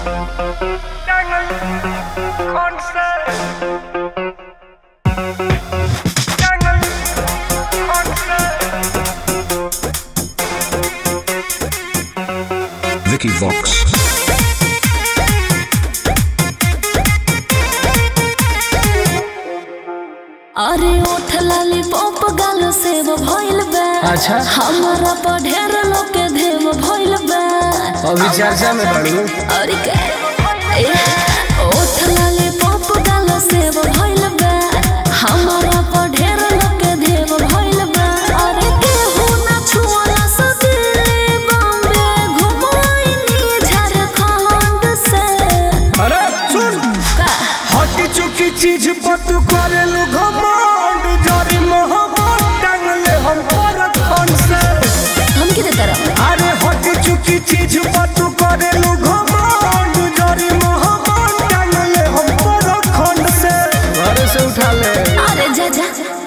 Vicky Vox. अरे ओठ लाली पॉप गाल सेव भइल बा अच्छा। हमारा पर ढेर लोग के देव भइल बा अभी चर्चा में बढ़ू अरे का ए, ओठ लाली पॉप गाल सेव भइल बा हमारा पर ढेर लोग के देव भइल बा अरे केहू ना छुअला सदिले बॉम्बे घुमाइनी झारखंड से अरे सुन का हटी चुकी चीज पर तू करेलू घमंड जरी मोहब्बत टांगले हम पर खन से हम किधर तरफ अरे हटी चुकी चीज पर तू करेलू घमंड जरी मोहब्बत टांगले हम पर खन से घर से उठा ले अरे जा जा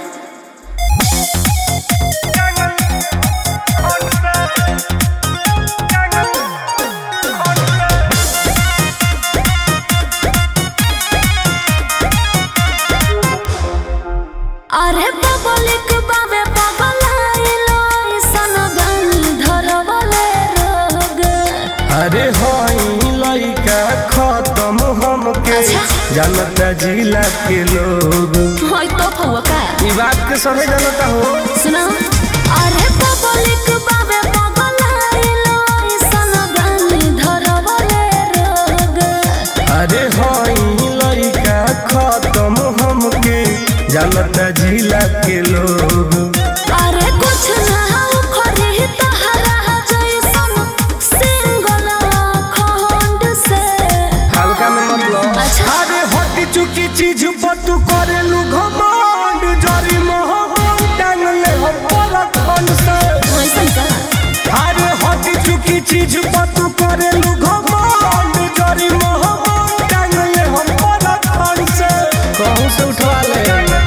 अरे पब्लिक बाबे पगलाइलो ऐसन बनी धरवले रोग अरे हई लइका खत्म हमके अच्छा। जानता जिला के लोग होय तो फुआ का ई बात के सभी जानता हो सुनो अरे पब्लिक बाबे पगलाइलो ऐसन बनी धरवले रोग अरे हई लइका खत्म हमके जानता जिला के लोग अरे कुछ ना खरी तहरा जैसन सिंगल खंड से हल्का में मतलब अच्छा। अरे हटी चुकी चीज पर तू करेलू घमंड जरी मोहब्बत टांगले हम पर खंड से वैसन का अरे हटी चुकी चीज पर तू करेलू घमंड जरी मोहब्बत टांगले हम पर खंड से कहूं से उठवा ले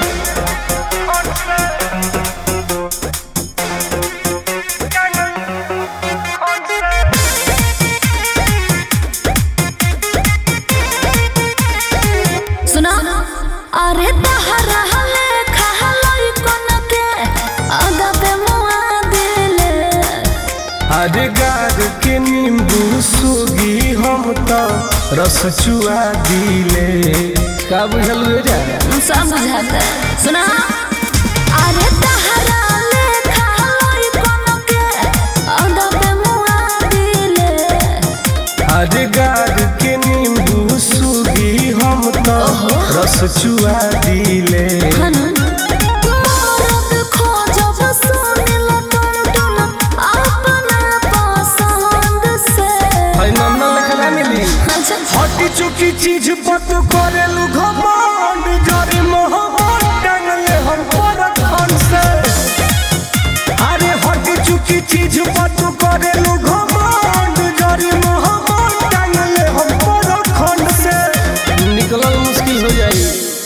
सुना अरे तहरा हले खहलई कोन के आगा पे मुआ दिले अरे गार के नींबू सूगी हम तो रस चुआ दिले का बुझल हुए जा सब बुझाता सुना अरे तहरा ले खहलई कोन के आगा पे मुआ दिले अरे गार के नींबू सूगी हम तो रस चुआ दिले हनन मोरत खोजब सुनिल टन टन अपना पसंद से भाई नन्ना लिखला मिली अच्छा हटी चुकी चीज पर तू करेलू घमंड जरी मोहब्बत टांगले हम पर खन से अरे हटी चुकी चीज पर तू करेलू घमंड जरी मोहब्बत टांगले हम पर खन से निकलल मुश्किल हो जाई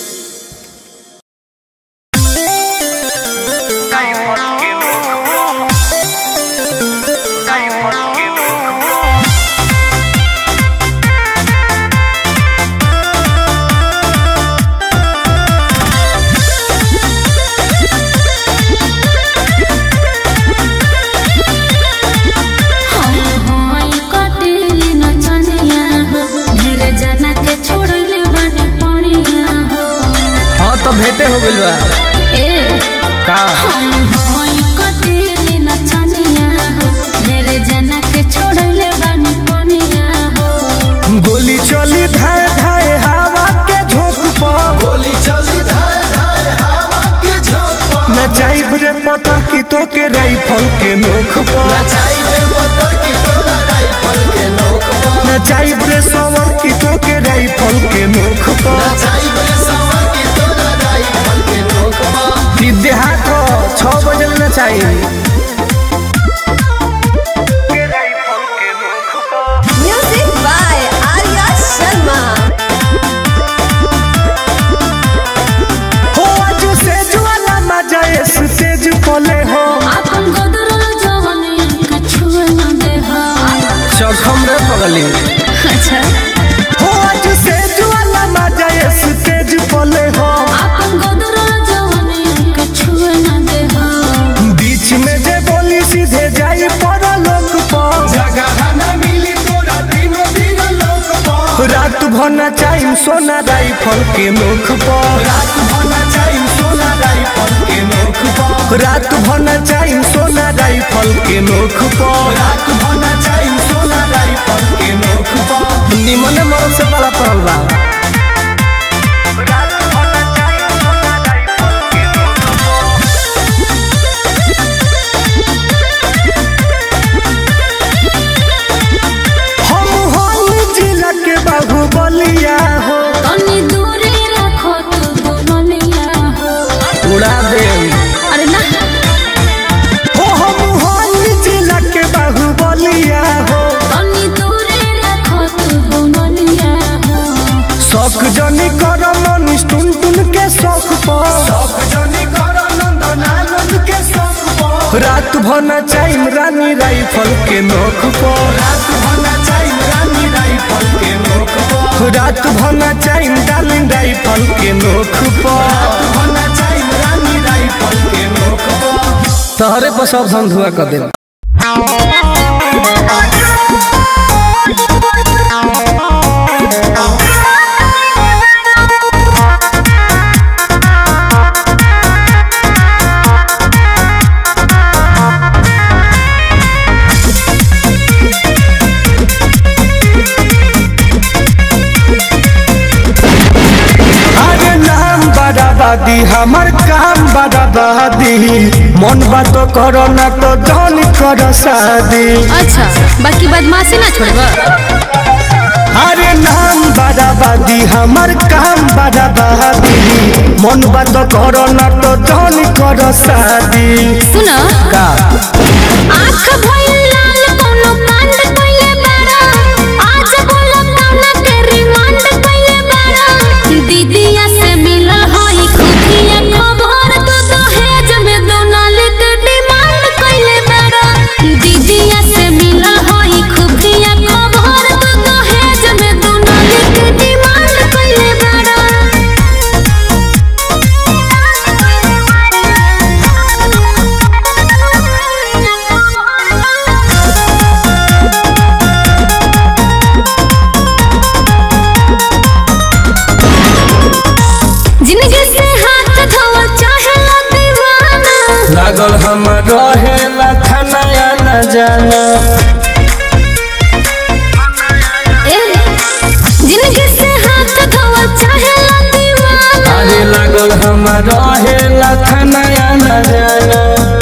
होई कटिली नचनिया हो ढेरे जना के छोड़ले बानी पनिया हो हाँ तो भेंटे हो गइल बा ए का होई कटिली नचनिया हो ढेरे जना के छोड़ले बानी पनिया हो गोली चली धाय धाय हवा के झोंक पर गोली चली धाय धाय हवा के झोंक पर न जाइब रे पता की तो के राइफल के नोख पर चाहिए पत्थर की तोरा राइफल के नोक पर न जाइब रे सवर की तो के राइफल के नोख पर चाहिए सवर की तोरा राइफल के नोक पर सीधे हाथ छह बजे न चाहिए Music by Arya Sharma. हो आज से ज्वाला मजा इस तेज पले हो अपन गोदरल जवानी के छुए न दे हो चौखम रे पगली अच्छा भना चाइम सोना राइफल के मुख पर रात भना चाइम सोना राइफल के मुख पर रात भना चाइम सोना राइफल के मुख पर रात भना चाइम सोना राइफल के मुख पर निमन मरद से बड़ा पड़ल बा हम हम जिला के बाहुबलिया हो तनी दूरी रखो तू दुनिया हो उड़ा दे अरे ना हो हम हम जिला के बाहुबलिया हो तनी दूरी रखो तू दुनिया हो शौक जनी कर मनीष टुन टुन के शौक पर शौक जनी कर नंदनानंद के शौक पर रात भना चाइम रानी राइफल के नोक पर रात भना चाइम रानी राइफल के नोक पर रात भना चाइम डार्लिंग राइफल के नोक पर रात भना चाइम रानी राइफल के नोक पर तहरे पर सब धन धुआ कर दे अरे नाम बराबादी हमर काम बराबादी मन बात करो ना तो जन कर शादी अच्छा बाकी बदमाशी ना छोड़बा अरे नाम बराबादी हमर काम बराबादी मन बात करो ना तो जन कर शादी सुना का आँख भइल लाल कोनो कांड कइले बाड़ा आज बोला काना के रिमांड कइले बाड़ा दीदिया से मिला हई खुफिया खबर तो दहेज में दोनाले के डिमांड कइले बाड़ा दीदिया से मिला हई खुफिया खबर तो दहेज में दोनाले के डिमांड कइले बाड़ा जिंदगी से हाथ धोवा चाहे ला दीवाना लागल हम रहे लखनया न जाना ए, जिंदगी से हाथ धोवा चाहे ला दीवाना अरे लागल हम रहे लखनया न जाना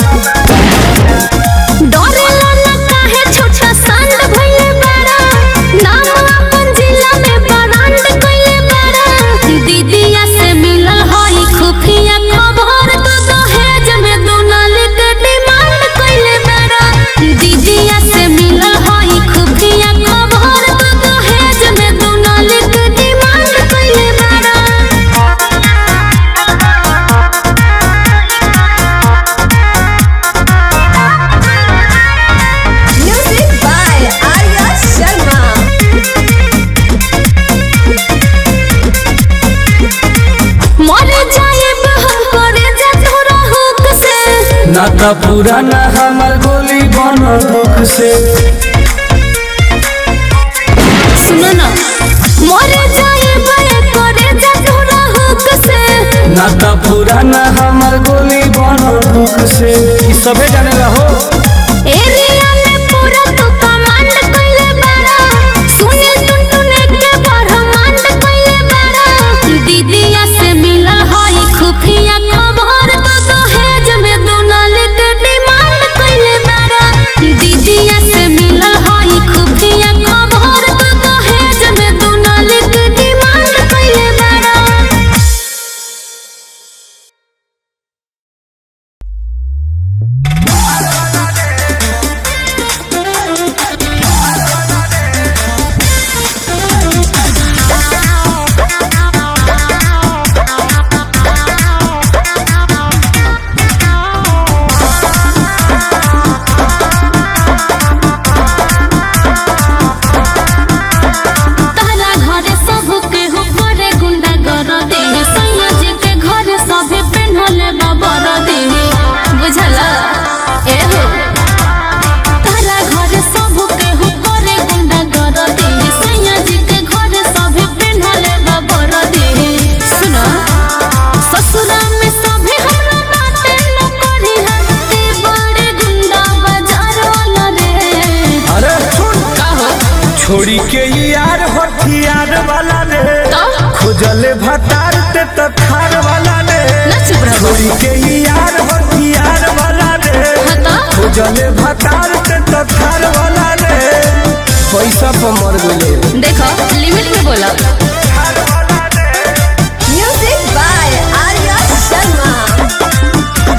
डरेला ना काहे छोटा सांड भइले बाड़ा नाम अपन जिला में ब्रांड कइले बाड़ा दीदिया से मिलल हई खुफिया खबर तो दहेज में दोनाले के डिमांड कइले बाड़ा दीदिया से मिलल हई खुफिया खबर तो दहेज में दोनाले के डिमांड कइले बाड़ा Music by Arya Sharma. मरे जाएब हम करे जा तोरा हुक से ना तो पुराना हमर गोली बन दुख से सुनो ना मरे जाएब करे जा तोरा हुक से ना तो पुराना हमर गोली बन दुख से ई सबे जाने रहो एरिया में पूरा तू कमांड कइले बाड़ा सुने टुन टुन के ब्रह्मांड कइले बाड़ा दीदिया से मिला हई खुफिया खबर तो दहेज में दोनाले के डिमांड कइले बाड़ा दीदिया से मिला हई खुफिया खबर तो दहेज में दोनाले के डिमांड कइले बाड़ा Bye. यार हथियार वाला रे तो? खोजले भतार ते तो थार वाला रे ना चुप रहो। छोड़ी के यार हथियार वाला रे हाँ तो? खोजले भतार ते तो थार वाला रे पैसा पर मर गए देखो लिमिट में बोला Music by Arya Sharma.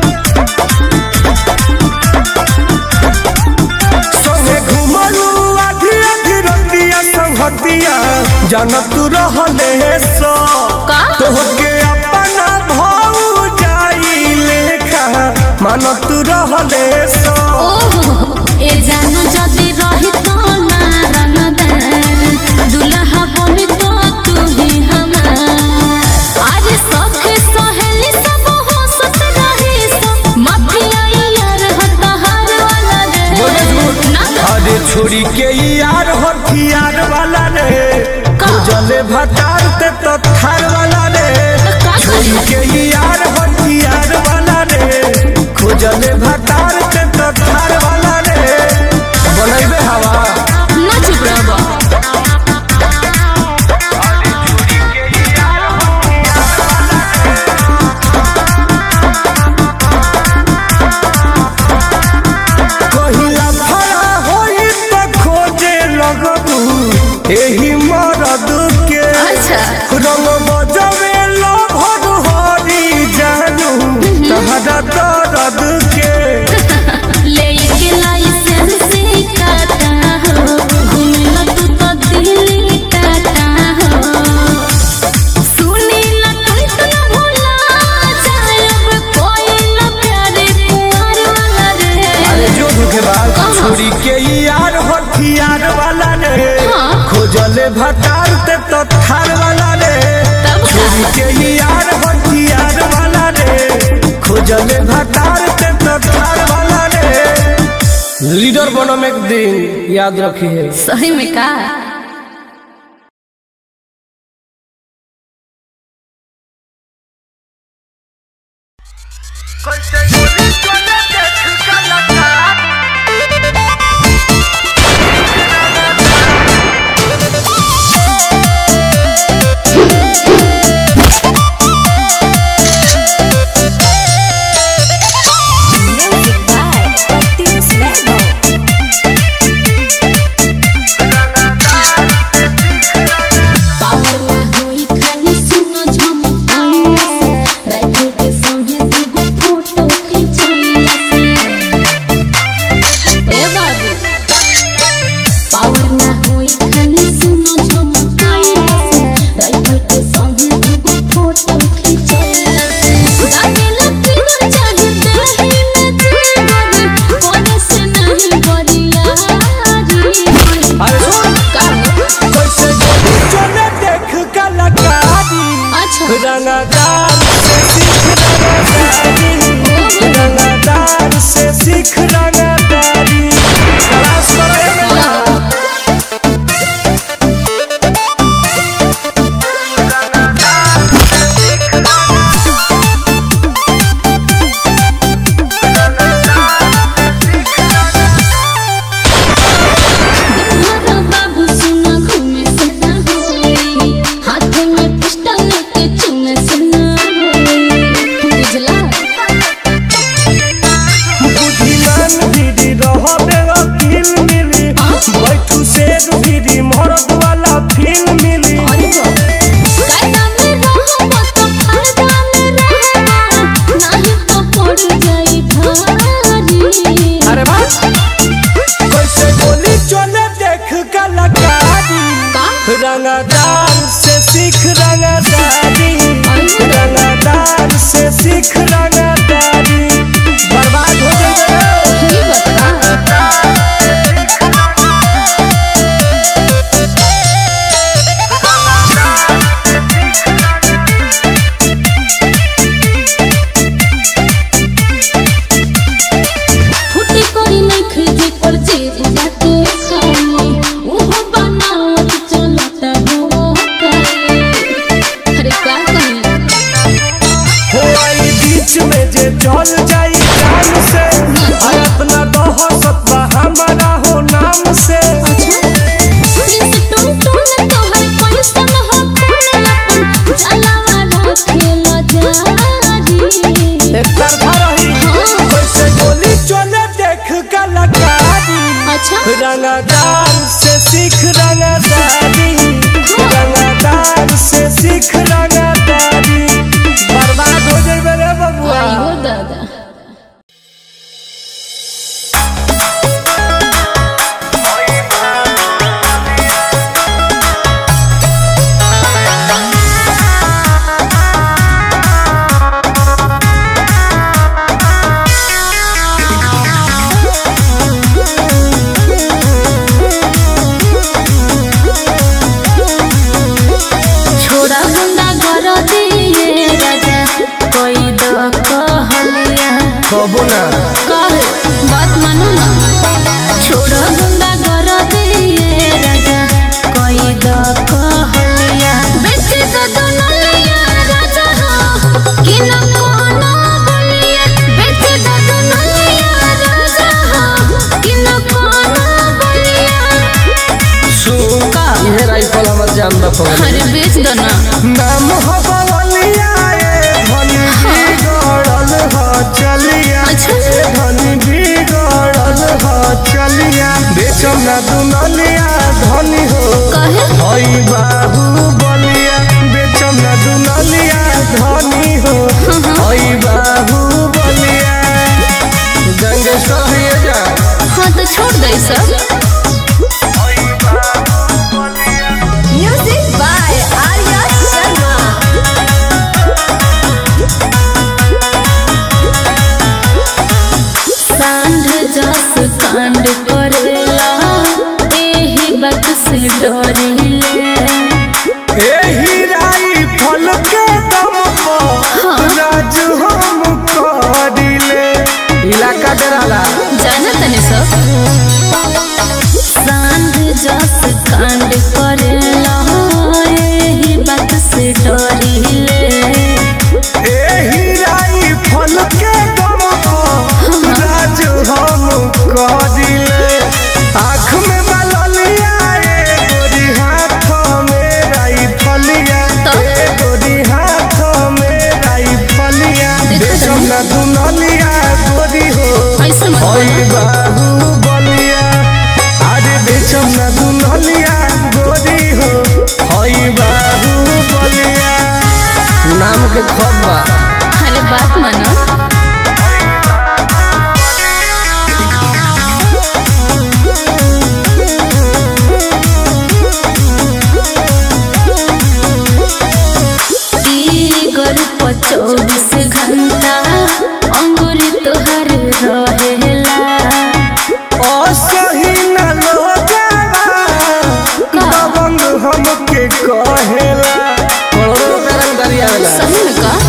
संगे घुमलू आधी आधी रतिया संगतिया जनत रहले सो का? तोहके अपना भाऊ जाई लेखा मानत रहले सो ओहो ए जानो जदी रही तो ना रंगदार दुल्हा बनी तो तू ही हमार आज सख सहेली सब हो सत रही सो माफिया यार हतहार वाला बोले रे झूठ। ना अरे छोड़ी के यार हथियार वाला रे का? जले भतार ते तो थार वाला रे का छोड़ी के यार हथियार वाला रे खोजले भतार ते तो थार वाला रे बनैबे हवा ना चुप रहो कहिला फरा होई त खोजे लगबू एही मरद के अच्छा। रंग बजवे लभर हरी जानू तहरा दर्द के लेके लाइसेंस काटा हो घूमेला तू तो दिल्ली टाटा हो सुनी ला तुम तो न भूला जायब कोई न प्यारे कुंवर वाला अरे रे जो दुखे बात कहाँ? छोड़ी के यार हथियार वाला रे हाँ। खोजले भतार ते तो थार वाला रे तब का? छोड़ी के यार हथियार वाला रे खोजले भतार ते तो थार वाला रे लीडर बनम एक दिन याद रखिए सही में का Music by Patios Lego. पावरवा होई खाली सुनो झमकाइया से राइफल के संगे दूगो फोटो खिंचाइया से ए बाबू पावर ना होई खाली सुनो झमकाइया से राइफल के संगे दूगो फोटो खिंचाइया से गाने लगी तो चाहते ही में जीवन कोने से नहीं बरियारी अरे सुन का कैसे गोली चले देख कलाकारी अच्छा रंगदार से सीख रंगदारी रंगदार से सीख रंगदारी तलाश करेगा तुम्हारा बाबू सुना घूमे सुना होई हाथ में पिस्टल लेके चुने सुना होई बुझला बुद्धिमान दीदी रहबे वकील मिली बैठू से दीदी मरद वाला फील मिली अरे कायदा में रहो तो फायदा में रहो नहीं तो पड़ जाई भारी अरे बात कैसे गोली चले देख कलाकारी का रंगदार से सीख रंगदारी रंगदार से सीख रंगदारी बर्बाद हो जाएगा ही बता फुटी कोई नहीं खरीदे पर जेब बाटे खाली ओहो बनावट चलता हो करे अरे का कही हो आई बीच अच्छा रंगदार से सीख रंगदारी रंगदार से सीख रंगदारी बर्बाद हो जाए रे बबुआ आइयो दादा छोड़ा गुंडा कर दिए राजा कोई दो कहलिया कबो ना कहे बात मानो ना छोड़ा गुंडा कर दिए राजा कोई दो कहलिया बेटे तो दुनलिया राजा हो कि न कोनो बलिया बेटे तो दुनलिया राजा हो कि न कोनो बलिया सुन का ये राइफल हमर जान ना पड़े अरे बेच दो ना नाम हो बवलिया ए धनी बिगड़ल ह चलिया अच्छा। ए धनी बिगड़ल ह चलिया बेचम ना दुनलिया धनी हो कहे हई बाबू बलिया बेचम ना दुनलिया धनी हो हई बाबू बलिया गंगेश्वर है जा हाँ तो छोड़ दे सब Music by Arya Sharma. सांड जस कांड करेला एही बात से डरिले एही राइफल के दम पर राज हम करिले इलाका डराला जाना तने सब सांड जस कांड करेला एही बात से डरिले एही राइफल के दम पर राज हम करिले आँख में बललिया ए गोरी हाथ में राइफलिया तो? ए गोरी हाथ में राइफलिया देखो बेचम ना दुनलिया गोरी हो ऐसे मत ओई बोलो बाबू बलिया अरे बेचम ना दुनलिया गोरी हो ओई बाबू बलिया नाम के खबा अरे बात मानो तीगर पर चौबीस घंटा अंगुरी तोहर रहेला असही न लोगावा दबंग हमके कहेला करोड़ों रुपया रंगदारी आवेला सही में का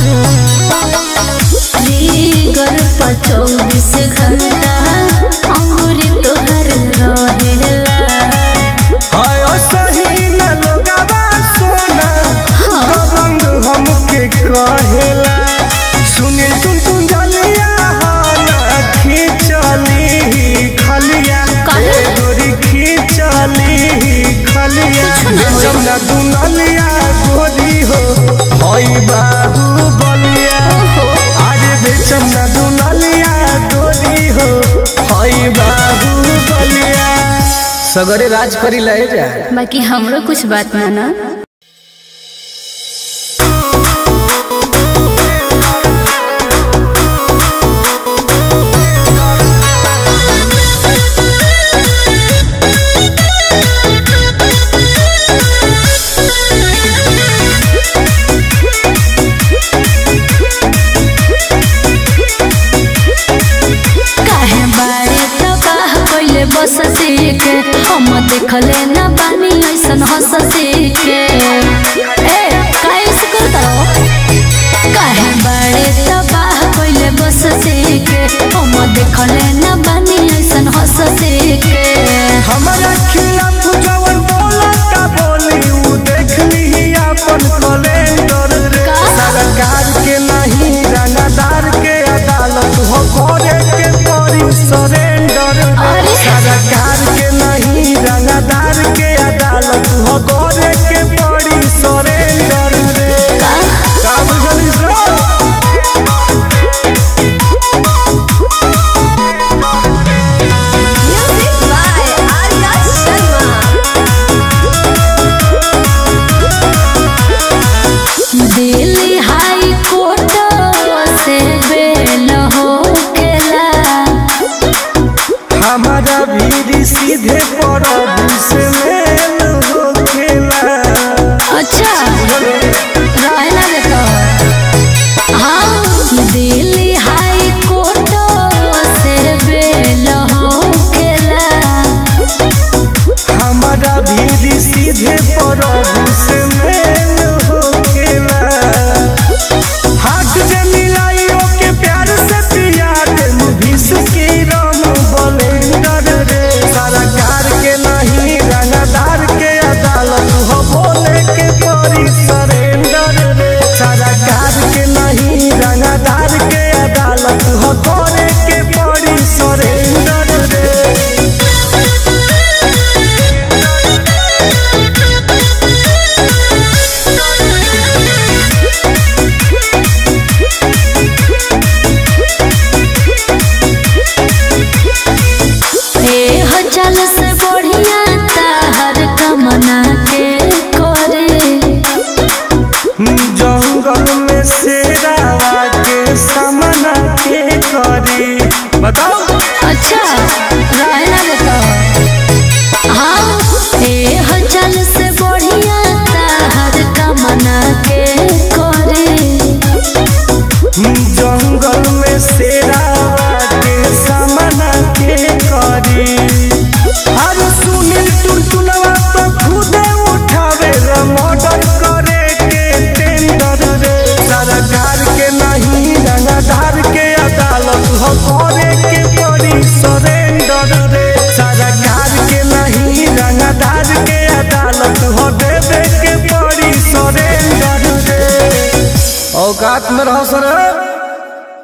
तीगर पर चौबीस घंटा अंगुरी तोहर रहेला हाय असही न लोगावा सोना दबंग हमके कहेला सुनील तुम तुम जलिया हाना खींचली खलिया काहे? ए गोरी खींचली खलिया कुछ ना होई। बेचम ना दुनलिया गोरी हो हई बाबू बलिया ओहो अरे बेचम ना दुनलिया गोरी हो हई बाबू बलिया सगरे राज करी लहे जा बाकी हमरो कुछ बात माना काहे बारे तबाह कइले बस के हम देखले न बानी ऐसन हंस के सीधे प्रभु से मेल होकेला हाथ जे मिलाई ओके प्यार से पिया दे मुभिस के राम बलेंडर रे सरकार के नहीं रंगदार के अदालत हो बोले के परी सरेंडर रे सरकार के नहीं रंगदार के अदालत हो करे के परी सरेंडर रे ए हो चल से बढ़िया ताहर कमना के करे जंगल में शेरावा के सामना के करी बताओ अच्छा रहना बताओ हाँ ए हो चल से बढ़िया ताहर कमना के करे जंगल में शेरावा के सामना के करी अरे सुनील टुनटुनवा तो खुदे उठावे रे मर्डर करे के टेंडर रे सरकार के नहीं रंगदार के अदालत हो करे के पड़ी सरेंडर रे सरकार के नहीं रंगदार के अदालत हो देवे के पड़ी सरेंडर रे औकात में रहो सर